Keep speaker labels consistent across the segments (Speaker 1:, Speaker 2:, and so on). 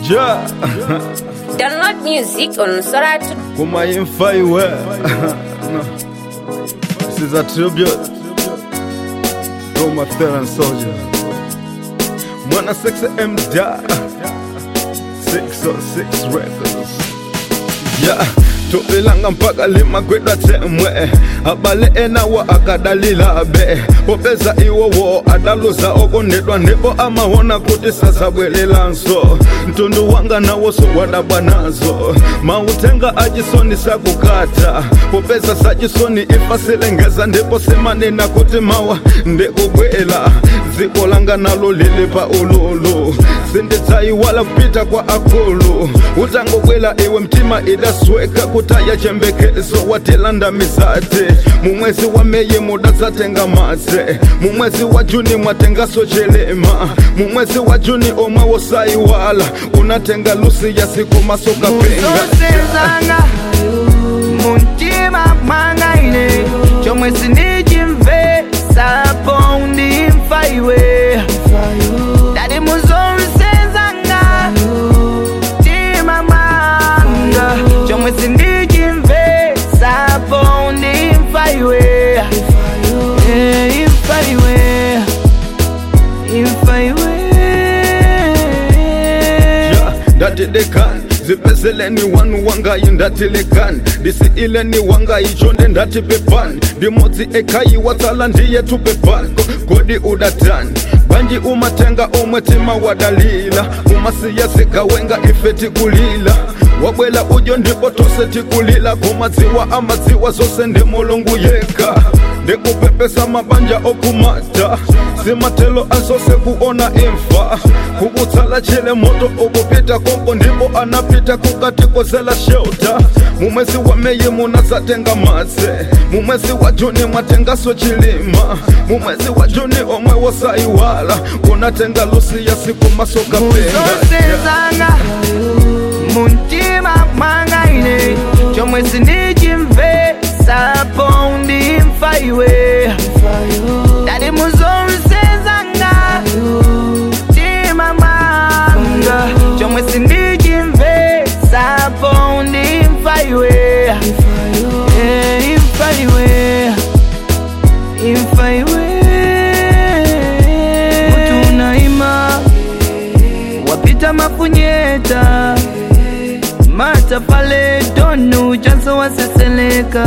Speaker 1: Ja,
Speaker 2: Download music on Soratu.
Speaker 1: kuma yin faiwe. This is a tribute to my fallen soldier. Mwana 6 MDA 606 Records. Yeah. tupilanga mpaka limagwedwa temwe abale enawo akadalila be popeza iwowo adaluza okondedwa ndipo amawona kuti sasabwelelanso mtundu wanga nawoso wadabwa nazo mautenga achisoni sakukata popeza sachisoni ifasilengeza ndipo simanena kuti mawa ndikubwela dziko langa nalo lili pa ululu sindidzayiwala kupita kwa akulu utangobwela iwe mtima idasweka kutaya chembekezo watilanda misate mumwezi wa meye mudatsatenga matse mumwezi wa juni mwatengaso chelema mumwezi wa juni omwe wosayiwala unatenga lusi ya siku masokapenga
Speaker 3: uzosenzanga muntima mwangaine chomwe sinichimvesapo ndimfa iwe dati muzonsenzanga mtima mwanga chomwe sinichimvesapo ndimfa iwe Eh, imfa iwe imfa iwe
Speaker 1: Ja, ndatidekani zipezeleni wanu wangayi ndatilekani ndisi ileni wangayi chonde ndati pepani ndimodzi ekhayi watsala ndiye tu pepani Ko- kodi udatani banji umatenga omwe tima wadalila umasiya zikawenga ife tikulila wabwela ujo ndipo tose tikulila kumadziwa amadziwa zose ndi mulungu yekha ndikupepesa mabanja okumata simatelo azose kuona imfa kukutsala chile moto ukupita konko ndipo anapita kukati kozela shelta mumwezi wa meyi munazatenga madze mumwezi wa juni mwatengaso chilima mumwezi wa juni omwe wosayiwala unatenga lusi ya siku masoka
Speaker 3: uzosenzanga muntima mwangaine chomwe sinichimvesapo ndimfa iwe dati muzonsenzanga mtima mwanga chomwe sinichimvesapo ndimfa iwe Eh, imfa iwe imfa iwe mutu unaima wapita mafunyeta matafale donu chanso waseseleka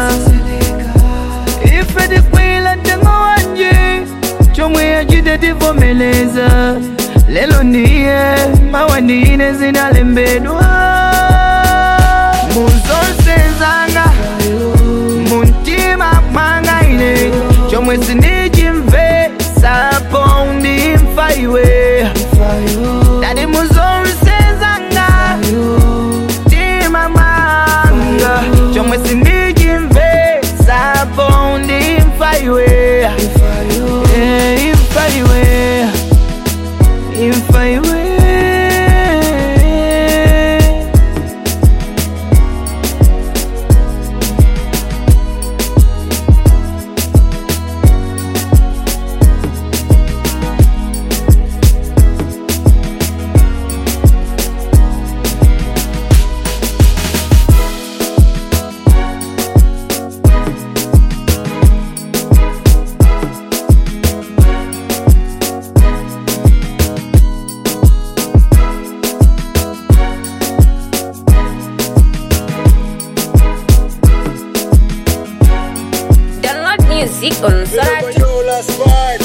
Speaker 3: ife tikwila tengo wanje chomwe achite tivomeleza lelo ndiye mawa ndine zinalembedwa muzonsenzanga muntima mwangaine chomwe sinichimvesapo ndimfa iwe dati muzonsenzanga mtima mwanga chomwe sinichimvesapo ndimfa iwe Eh, imfa iwe imfa iwe
Speaker 2: Download music on Soratu.
Speaker 4: Yola Spide.